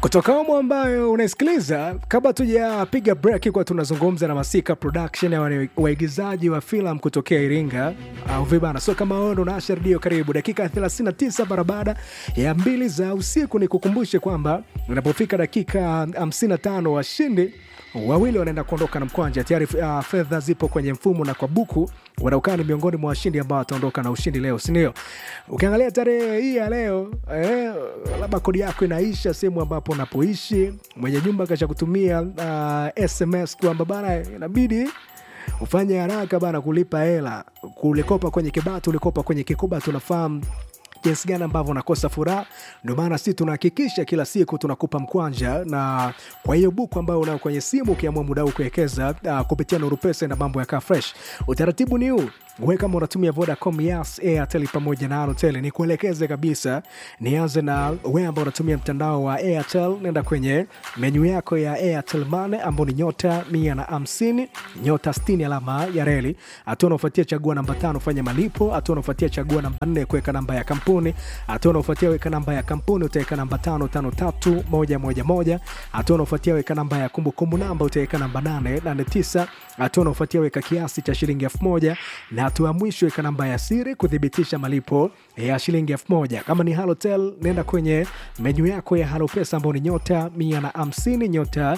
kutoka omo ambayo unaisikiliza kabla tujapiga break kwa tunazungumza na masika production ya wane- waigizaji wa filamu kutokea iringa au vibana so kama wewe ndo unaasha redio karibu dakika 39 mara baada ya mbili za usiku ni kukumbushe kwamba unapofika dakika 55 washindi wawili wanaenda kuondoka na mkwanja tayari uh, fedha zipo kwenye mfumo na kwa buku wanaokaa ni miongoni mwa washindi ambao wataondoka na ushindi leo sindio ukiangalia tarehe hii ya leo eh, labda kodi yako inaisha sehemu ambapo unapoishi mwenye nyumba kasha kutumia uh, sms kwamba bana inabidi ufanye haraka bana kulipa hela kulikopa kwenye kibatu ulikopa kwenye kikuba tunafahamu jinsi gani ambavyo unakosa furaha ndio maana si tunahakikisha kila siku tunakupa mkwanja na kwa hiyo buku ambayo unao kwenye simu ukiamua muda huu kuwekeza uh, kupitia nuru pesa na mambo yakaa fresh utaratibu ni huu we kama unatumia vodacom yas airtel pamoja na airtel ni kuelekeze kabisa nianze na we ambao unatumia mtandao wa airtel nenda kwenye menyu yako ya airtel mane ambao ni nyota mia na hamsini nyota 60 alama ya reli hatua unaofuatia chagua namba tano fanya malipo hatua unaofuatia chagua namba nne kuweka namba ya kampuni hatua unaofuatia weka namba ya kampuni utaweka namba tano tano tatu moja moja moja hatua unaofuatia weka namba ya kumbukumbu namba utaweka namba nane nane tisa hatua unaofuatia weka kiasi cha shilingi elfu moja na hatua ya mwisho weka namba ya siri kuthibitisha malipo ya shilingi elfu moja kama ni halotel nenda kwenye menyu yako ya halo pesa ambao ni nyota mia na hamsini nyota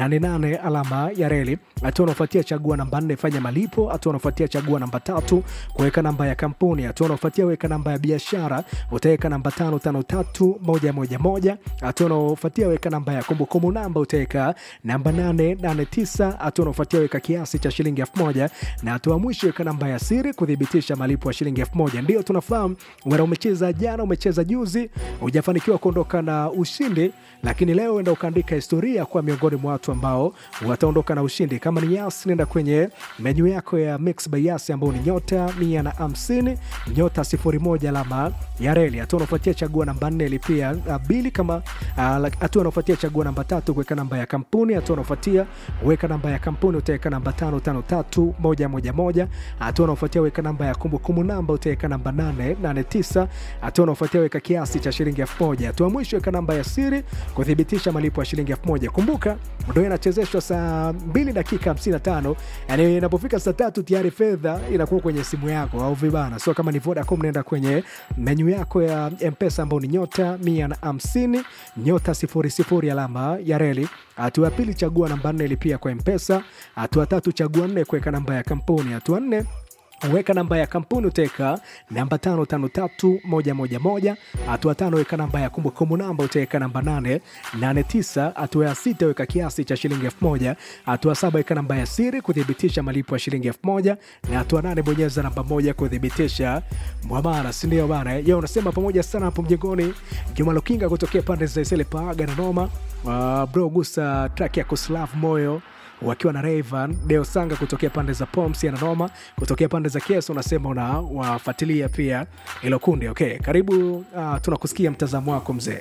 88 alama ya reli hatua unaofuatia chagua namba nne fanya malipo hatua unaofuatia chagua namba tatu kuweka namba ya kampuni hatua unaofuatia weka namba ya biashara utaweka namba tano tano tatu moja moja moja hatua unaofuatia weka namba ya kumbukumbu namba utaweka namba nane nane tisa hatua unaofuatia weka kiasi cha shilingi elfu moja na hatua ya mwisho weka namba ya siri kuthibitisha malipo ya shilingi elfu moja ndio tunafahamu wena umecheza jana umecheza juzi hujafanikiwa kuondoka na ushindi lakini leo enda ukaandika historia kuwa miongoni mwa watu ambao wataondoka na ushindi kama ni yas nenda kwenye menyu yako ya mix by yas ambao ni nyota mia na hamsini nyota sifuri moja alama ya reli hatua unafuatia chagua namba nne lipia uh, bili kama ah, lak- hatua unafuatia chagua namba tatu kuweka namba ya kampuni hatua unafuatia weka namba ya kampuni utaweka namba tano tano tatu moja moja moja hatua unafuatia weka namba ya kumbukumbu namba utaweka namba nane nane tisa hatua unafuatia weka kiasi cha shilingi elfu moja hatua mwisho weka namba ya siri kuthibitisha malipo ya shilingi elfu moja kumbuka ndo inachezeshwa saa 2 dakika 55 yani inapofika saa tatu tayari fedha inakuwa kwenye simu yako au vibana so kama ni vodacom naenda kwenye menyu yako ya mpesa ambao ni nyota 150 nyota 00 alama ya reli hatua ya pili chagua namba nne lipia kwa mpesa hatua tatu chagua nne kuweka namba ya kampuni hatua nne weka namba ya kampuni utaweka namba tano tano tatu moja moja moja hatua tano weka namba ya kumbukumbu namba utaweka namba nane nane tisa hatua ya sita weka kiasi cha shilingi elfu moja hatua saba weka namba ya siri kuthibitisha malipo ya shilingi elfu moja na hatua nane bonyeza namba moja kuthibitisha mwamara sindio bana ye unasema pamoja sana hapo mjengoni juma lukinga kutokea pande za isele paaga na noma uh, bro gusa track ya kuslav moyo wakiwa na Rayvan Deo Sanga kutokea pande za Poms ya Nanoma, kutokea pande za Kies unasema una wafuatilia pia ilo kundi. Okay, karibu uh, tunakusikia mtazamo wako mzee.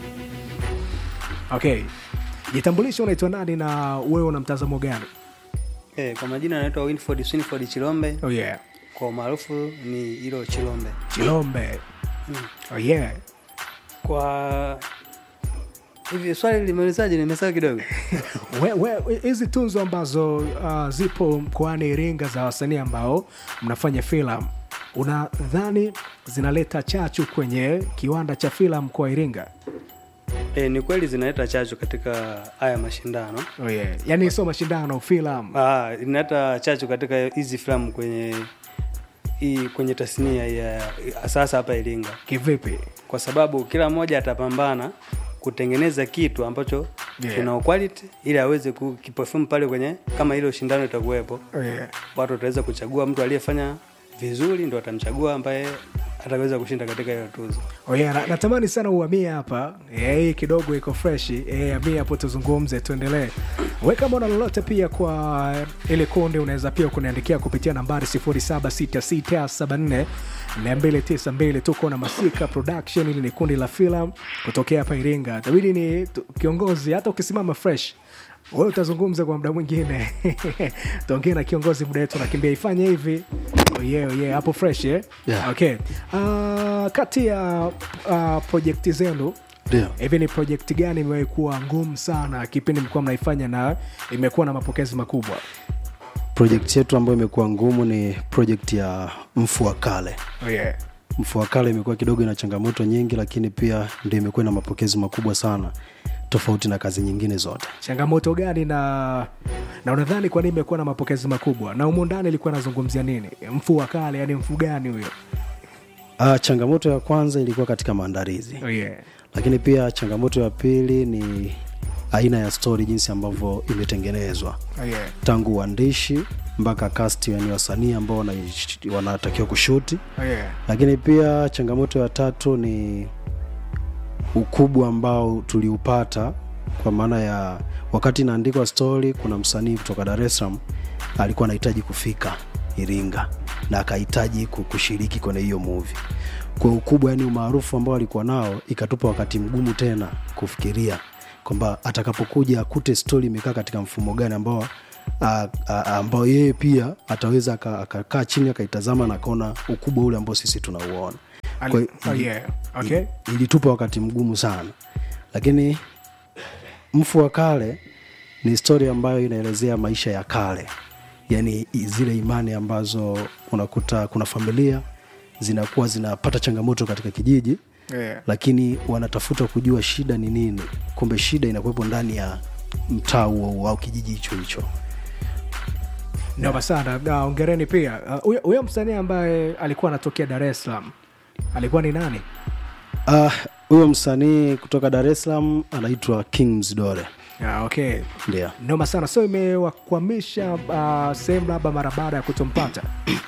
Okay, jitambulishe, unaitwa nani na wewe una mtazamo gani? Eh, kwa majina anaitwa Winford Swinford Chilombe, Oh yeah, kwa maarufu ni hilo Chilombe. Chilombe. Oh yeah. Kwa hivi swali limeulizaje? Nimesahau kidogo. We- we- hizi tunzo ambazo uh, zipo mkoani Iringa za wasanii ambao mnafanya filamu, unadhani zinaleta chachu kwenye kiwanda cha filamu kwa Iringa? Eh, ni kweli zinaleta chachu katika haya mashindano. Oh yeah. Yani sio mashindano filamu. Ah, inaleta chachu katika hizi filamu kwenye hii kwenye tasnia ya sasa hapa Iringa, Kivipi? kwa sababu kila mmoja atapambana kutengeneza kitu ambacho Yeah. kina quality ili aweze kukiperform pale kwenye kama ile ushindano itakuwepo. Oh yeah. watu wataweza kuchagua mtu aliyefanya vizuri ndo atamchagua ambaye ataweza kushinda katika hiyo tuzo Oh yeah, na, natamani sana uhamie hapa Eh, hii kidogo iko fresh Eh, hamia hapo tuzungumze tuendelee we kama una lolote pia kwa ile kundi unaweza pia kuniandikia kupitia nambari 076674 292 tuko na masika production ili ni kundi la filamu kutokea hapa iringa tabidi ni tu- kiongozi hata ukisimama fresh wewe utazungumza kwa muda mwingine tuongee na kiongozi muda wetu nakimbia ifanye hivi oh yeah, oh yeah, hapo fresh eh? Yeah. okay. uh, kati ya uh, projekti zenu ndio hivi ni project gani imewahi kuwa ngumu sana kipindi mlikuwa mnaifanya na imekuwa na mapokezi makubwa project yetu ambayo imekuwa ngumu ni project ya mfu wa kale oh, yeah. mfu wa kale imekuwa kidogo ina changamoto nyingi lakini pia ndio imekuwa na mapokezi makubwa sana tofauti na kazi nyingine zote changamoto gani na na unadhani kwa nini imekuwa na mapokezi makubwa na umu ndani ilikuwa nazungumzia nini mfu wa kale yani mfu gani huyo uh, changamoto ya kwanza ilikuwa katika maandalizi oh, yeah. lakini pia changamoto ya pili ni aina ya story jinsi ambavyo imetengenezwa Oh, yeah. tangu uandishi mpaka cast yani wasanii ambao wanaish- wanatakiwa kushuti Oh, yeah. lakini pia changamoto ya tatu ni ukubwa ambao tuliupata kwa maana ya wakati inaandikwa story kuna msanii kutoka dar es salaam alikuwa anahitaji kufika iringa na akahitaji ku- kushiriki kwenye hiyo movie kwa ukubwa yani umaarufu ambao alikuwa nao ikatupa wakati mgumu tena kufikiria kwamba atakapokuja akute story imekaa katika mfumo gani ambao a- a- ambao yeye pia ataweza aka- akakaa chini akaitazama na akaona ukubwa ule ambao sisi tunauona Ali- Kwa hiyo oh, ili- yeah. Okay. ili- ilitupa wakati mgumu sana lakini mfu wa kale ni historia ambayo inaelezea maisha ya kale yaani i- zile imani ambazo unakuta kuna familia zinakuwa zinapata changamoto katika kijiji Yeah. lakini wanatafuta kujua shida ni nini kumbe shida inakuwepo ndani ya mtaa huo huo au kijiji hicho hicho noma sana Na ongereni pia Uh, huyo huyo msanii ambaye alikuwa anatokea dar es salaam alikuwa ni nani Ah, huyo msanii kutoka dar es salaam anaitwa king mzidore ah, okay ndio noma sana so imewakwamisha uh, sehemu labda mara baada ya kutompata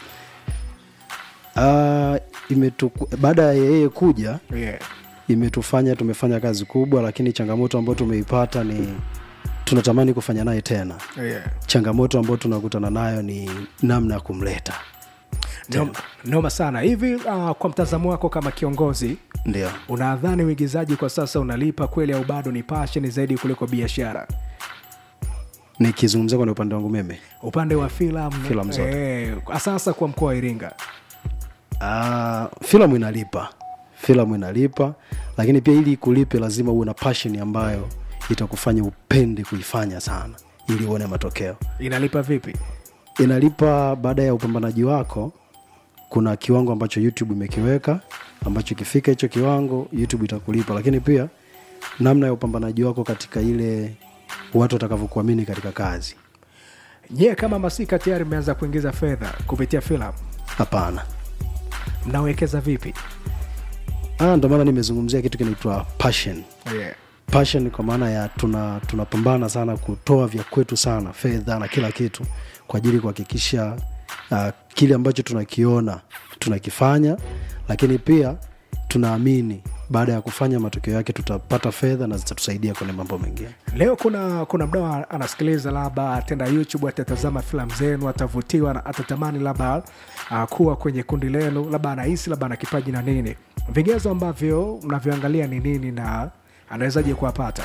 Ah, imetuku- baada ya yeye kuja yeah. imetufanya tumefanya kazi kubwa lakini changamoto ambayo tumeipata ni tunatamani kufanya naye tena Yeah. changamoto ambayo tunakutana nayo ni namna ya kumleta Noma, noma sana hivi uh, kwa mtazamo wako kama kiongozi ndio unadhani uigizaji kwa sasa unalipa kweli au bado ni passion zaidi kuliko biashara nikizungumzia kwenye upande wangu mimi upande wa filamu Filamu zote. eh, sasa kwa mkoa wa iringa Ah, filamu inalipa filamu inalipa lakini pia ili kulipe lazima uwe na passion ambayo itakufanya upende kuifanya sana ili uone matokeo inalipa vipi inalipa baada ya upambanaji wako kuna kiwango ambacho youtube imekiweka ambacho ikifika hicho kiwango youtube itakulipa lakini pia namna ya upambanaji wako katika ile watu watakavyokuamini katika kazi nyie kama masika tayari mmeanza kuingiza fedha kupitia filamu hapana mnawekeza vipi Ah, ndo maana nimezungumzia kitu kinaitwa passion yeah. passion kwa maana ya tuna tunapambana sana kutoa vya kwetu sana fedha na kila kitu kwa ajili ya kuhakikisha uh, kile ambacho tunakiona tunakifanya lakini pia tunaamini baada ya kufanya matokeo yake tutapata fedha na zitatusaidia kwenye mambo mengine leo kuna kuna mdao anasikiliza labda atenda youtube atatazama filamu zenu atavutiwa na atatamani labda uh, kuwa kwenye kundi lenu labda anahisi labda ana kipaji na nini vigezo ambavyo mnavyoangalia ni nini na anawezaje kuwapata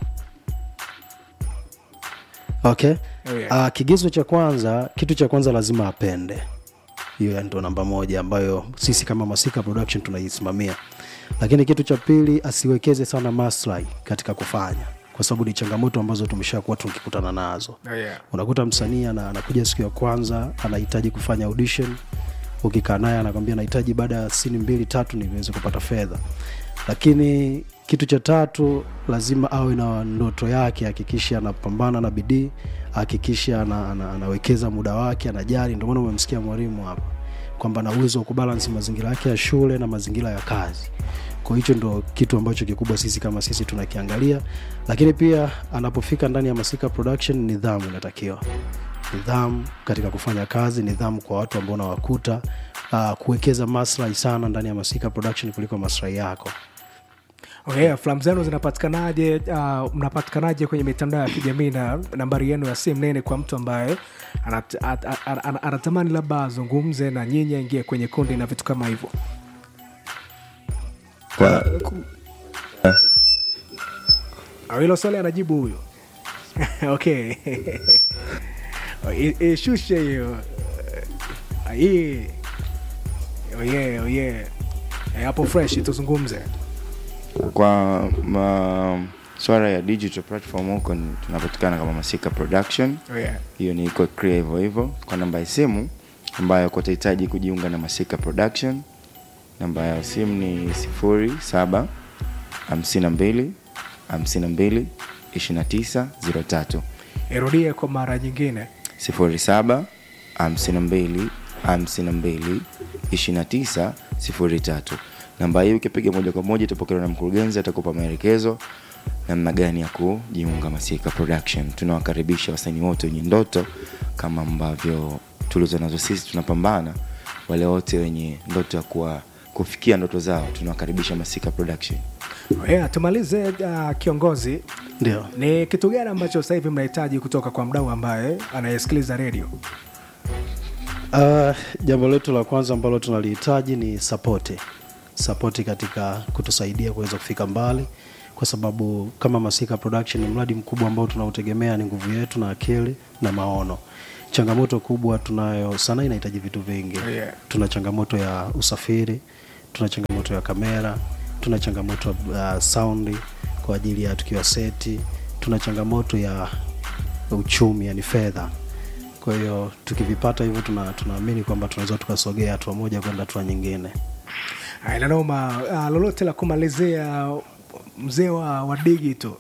okay Oh, yeah. uh, kigezo cha kwanza kitu cha kwanza lazima apende hiyo ndo namba moja ambayo sisi kama masika production tunaisimamia lakini kitu cha pili asiwekeze sana maslahi katika kufanya kwa sababu ni changamoto ambazo tumeshakuwa tukikutana nazo Oh, yeah. unakuta msanii ana- anakuja siku ya kwanza anahitaji kufanya audition ukikaa naye anakwambia nahitaji baada ya sini mbili tatu niweze kupata fedha lakini kitu cha tatu lazima awe na ndoto yake hakikisha anapambana na bidii hakikisha ana, ana, anawekeza muda wake anajali ndio maana umemsikia mwalimu hapa kwamba ana uwezo wa kubalansi mazingira yake ya shule na mazingira ya kazi kwa hicho ndo kitu ambacho kikubwa sisi kama sisi tunakiangalia lakini pia anapofika ndani ya masika production nidhamu inatakiwa nidhamu katika kufanya kazi nidhamu kwa watu ambao unawakuta uh, kuwekeza maslahi sana ndani ya masika production kuliko maslahi yako Okay, filamu zenu zinapatikanaje uh, mnapatikanaje kwenye mitandao ya kijamii na nambari yenu ya simu nene kwa mtu ambaye anat, at, at, at, at, anatamani labda azungumze na nyinyi aingie kwenye kundi na vitu kama hivyo kwa ku- Au hilo swali anajibu huyo okay I- ishushe hiyo Ah, hii oh yeah, oh yeah. Eh, hapo fresh tuzungumze kwa ma, swala ya digital platform huko ni- tunapatikana kama masika production yeah. hiyo ni iko clear hivyo hivyo kwa namba ya simu ambayo kwa utahitaji kujiunga na masika production namba ya simu ni sifuri saba hamsini na mbili hamsini na mbili ishirini na tisa ziro tatu irudie kwa mara nyingine sifuri saba hamsini na mbili hamsini na mbili ishirini na tisa sifuri tatu namba hii ukipiga moja kwa moja itapokelewa na mkurugenzi atakupa maelekezo namna gani ya kujiunga masika production tunawakaribisha wasanii wote wenye ndoto kama ambavyo tulizo nazo sisi tunapambana wale wote wenye ndoto ya kuwa kufikia ndoto zao tunawakaribisha masika production yeah, tumalize uh, kiongozi ndio ni kitu gani ambacho sasa hivi mnahitaji kutoka kwa mdau ambaye anayesikiliza redio Uh, jambo letu la kwanza ambalo tunalihitaji ni sapoti sapoti katika kutusaidia kuweza kufika mbali kwa sababu kama masika production ni mradi mkubwa ambao tunautegemea ni nguvu yetu na akili na maono changamoto kubwa tunayo sana inahitaji vitu vingi Yeah. tuna changamoto ya usafiri tuna changamoto ya kamera tuna changamoto ya uh, saundi kwa ajili ya tukiwa seti tuna changamoto ya uchumi yani fedha kwa hiyo tukivipata hivyo tuna- tunaamini kwamba tunaweza tukasogea hatua moja kwenda hatua nyingine Haya, nanoma uh, lolote la kumalizia mzee wa, wa digito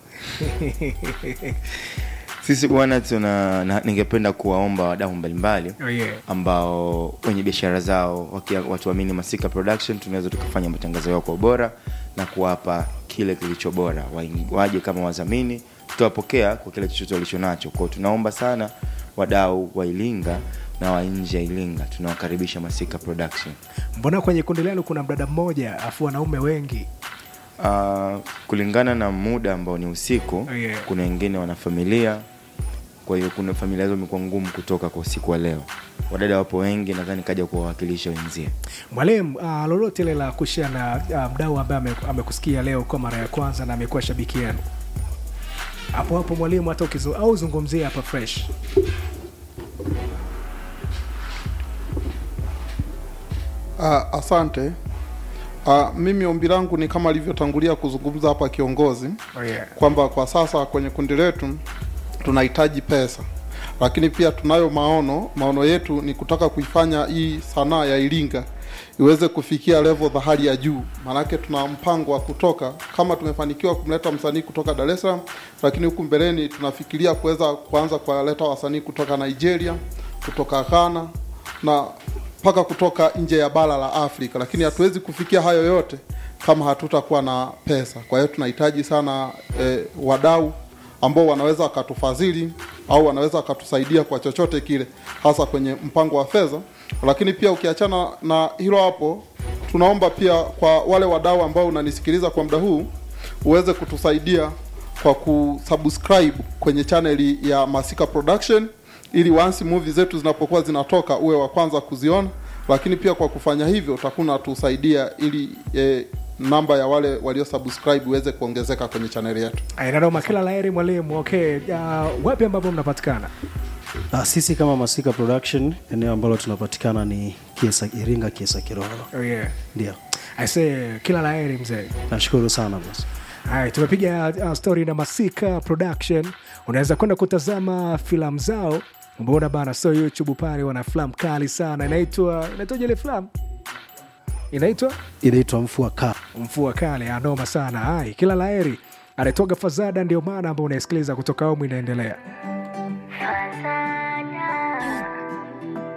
sisi bwana tuna na, ningependa kuwaomba wadau mbalimbali oh, yeah. ambao wenye biashara zao wakia- watuamini masika production tunaweza tukafanya matangazo yao kwa ubora na kuwapa kile kilicho bora Waing- waje kama wadhamini tutawapokea kwa kile chochote walicho nacho kwao tunaomba sana wadau wa ilinga na wa nje ya ilinga tunawakaribisha masika production mbona kwenye kundi lenu kuna mdada mmoja afu wanaume wengi uh, kulingana na muda ambao ni usiku Oh, yeah. kuna wengine wana familia kwa hiyo kuna familia zao imekuwa ngumu kutoka kwa usiku wa leo wadada wapo wengi nadhani kaja kuwawakilisha wenzie mwalimu uh, lolote ile la kushia na uh, mdau ambaye ame- amekusikia leo kwa mara ya kwanza na amekuwa shabiki yenu hapo hapo mwalimu hata ukizu, au zungumzie hapa fresh Uh, asante. Uh, mimi ombi langu ni kama alivyotangulia kuzungumza hapa kiongozi oh, yeah. kwamba kwa sasa kwenye kundi letu tunahitaji pesa, lakini pia tunayo maono. Maono yetu ni kutaka kuifanya hii sanaa ya Iringa iweze kufikia level za hali ya juu. Maanake tuna mpango wa kutoka, kama tumefanikiwa kumleta msanii kutoka Dar es Salaam, lakini huku mbeleni tunafikiria kuweza kuanza kuwaleta wasanii kutoka Nigeria, kutoka Ghana na mpaka kutoka nje ya bara la Afrika, lakini hatuwezi kufikia hayo yote kama hatutakuwa na pesa. Kwa hiyo tunahitaji sana eh, wadau ambao wanaweza wakatufadhili au wanaweza wakatusaidia kwa chochote kile, hasa kwenye mpango wa fedha. Lakini pia ukiachana na hilo hapo, tunaomba pia kwa wale wadau ambao unanisikiliza kwa muda huu uweze kutusaidia kwa kusubscribe kwenye chaneli ya Masika Production ili once movie zetu zinapokuwa zinatoka uwe wa kwanza kuziona, lakini pia kwa kufanya hivyo utakuwa unatusaidia ili eh, namba ya wale walio subscribe iweze kuongezeka kwenye chaneli yetu. Aya, nanoma kila laheri mwalimu okay uh, wapi ambapo mnapatikana uh, sisi kama masika production eneo ambalo tunapatikana ni kiesa, iringa kiesa kiroro oh, yeah. ndio aise kila laheri mzee nashukuru sana basi Haya, tumepiga uh, story na Masika Production. Unaweza kwenda kutazama filamu zao, umeona bana, so YouTube pale wana filamu kali sana, inaitwa inaitwaje ile filamu inaitwa inaitwa mfua ka Mfua Kale, anoma sana. Hai, kila laheri. Anatoka Fazada, ndio maana ambao unaisikiliza kutoka Omu inaendelea.